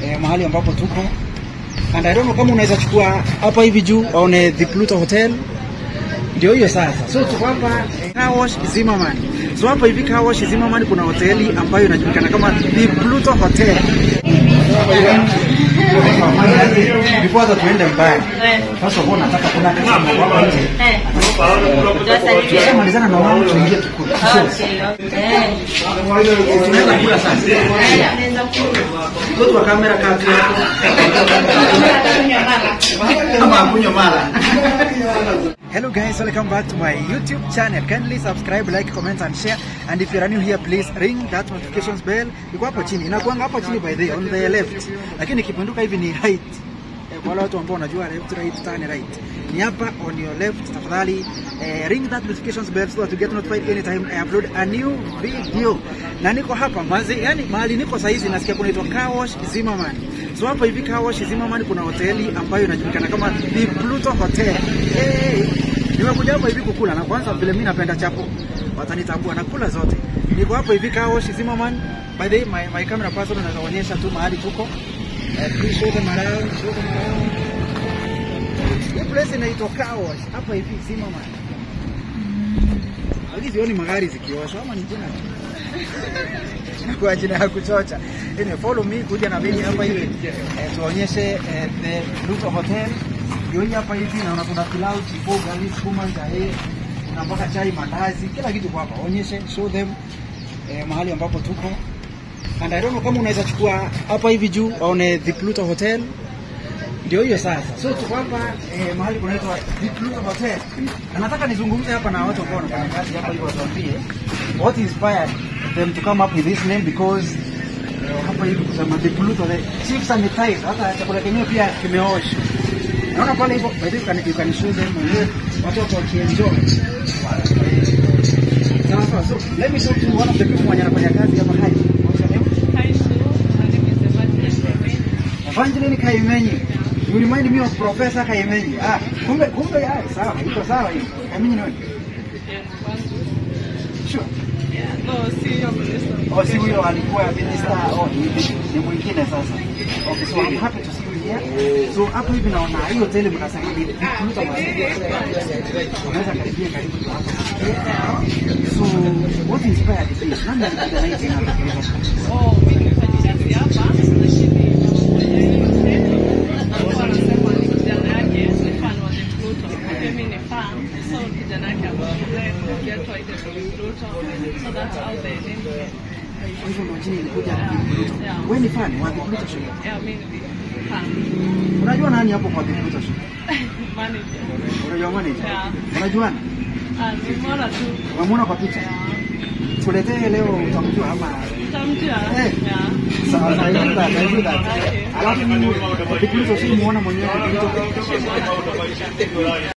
eh, mahali ambapo tuko and I don't know kama unaweza chukua hapa hivi juu waone the Pluto Hotel ndio hiyo sasa. So tuko hapa eh, Car Wash Zimmerman. So hapa hivi Car Wash Zimmerman kuna hoteli ambayo inajulikana kama the Pluto Hotel. Before that tuende mbali. First of all nataka kuna kitu hapa nje. Tukishamalizana na wao tuingie tukule. Tunaweza kula sasa. Mtoto wa kamera kati yako. Kama akunywa mala. Hello guys, welcome back to my YouTube channel. Kindly subscribe, like, comment and share. And if you are new here, please ring that notifications bell. Iko hapo chini. Inakuanga hapo chini by the way, on the left. Lakini ikipinduka hivi ni right. Eh, Kwa wale watu ambao wanajua left right turn right. Ni hapa on your left tafadhali. Eh, ring that notifications bell so that you get notified anytime I upload a new video. Na niko hapa mazi, yani mahali niko saa hizi nasikia kunaitwa Car Wash Zimmerman. So hapa hivi Car Wash Zimmerman kuna hoteli ambayo inajulikana kama The Pluto Hotel. Hey, nimekuja hapa hivi kukula na kwanza vile mimi napenda chapo. Watanitambua nakula zote. Niko hapa hivi Car Wash Zimmerman. By the way, my, my camera person anaonyesha tu mahali tuko. Eh, please show them around, show them around. Hii place inaitwa Car Wash hapa hivi Zimmerman. Hizi sioni magari zikioshwa ama ni jina tu. kwa jina ya kuchocha. Anyway, follow me kuja na mimi hapa hivi eh, tuonyeshe eh, the Pluto Hotel. Ndio hii hapa hivi naona kuna pilau, chipo, gali, sukuma, njae, kuna mpaka chai, mandazi, kila kitu kwa hapa. Onyeshe, show them eh, mahali ambapo tuko. And I don't know kama unaweza chukua hapa hivi juu waone the Pluto Hotel. Ndio hiyo sasa. So tuko hapa eh, mahali kunaitwa The Pluto Hotel. Na nataka nizungumze hapa na watu ambao wanafanya kazi hapa hivi watuambie what inspired them to come up with this name because eh, hapa hivi kusema The Pluto the chief sanitizer hata chakula kenyewe pia kimeoshwa. Naona pale hivyo by the way you can, you can show them mwenyewe watoto wakienjoy. Sawa sawa. So let me talk to one of the people mwenye anafanya kazi hapa hai. What's your name? Hi, Sue. My name is Evangeline Kevin. Evangeline Kaimenyi. You remind me of Professor Kaimenyi. Ah, kumbe kumbe ah, sawa, iko sawa hiyo. Kaimenyi ni wewe? Yes, kwangu. Sure. Yeah, no, sio Kristo. Oh, si huyo alikuwa minister. Oh, ni, ni mwingine sasa. Okay, so I'm happy to see you here. So hapo hivi naona hiyo hoteli mnasema ni Pluto Hotel. Unaweza karibia karibu tu hapa. So what inspired this? Nani alikuja na hii jina la Pluto? Oh, mimi nifanya kazi hapa, lakini alikuwa anasema ni kijana yake ni fan wa The Pluto. Pia mimi ni fan, so kijana yake akakule kukiatwa ile The Pluto. So that's how the name came. Kwa hivyo ndio jina ilikuja Yeah, Pluto. yeah. Wewe ni fan wa Pluto Show? Yeah, mimi ni fan. Unajua nani hapo kwa Pluto Show? Manager. Unajua manager? Yeah. Unajuana? Ah, nimeona tu. Unamwona kwa picha? Yeah. Tuletee leo utamjua ama Utamjua? Eh. Yeah. sawa sawa hiyo that, I do that. Okay. Alafu Pluto si muona mwenyewe Pluto.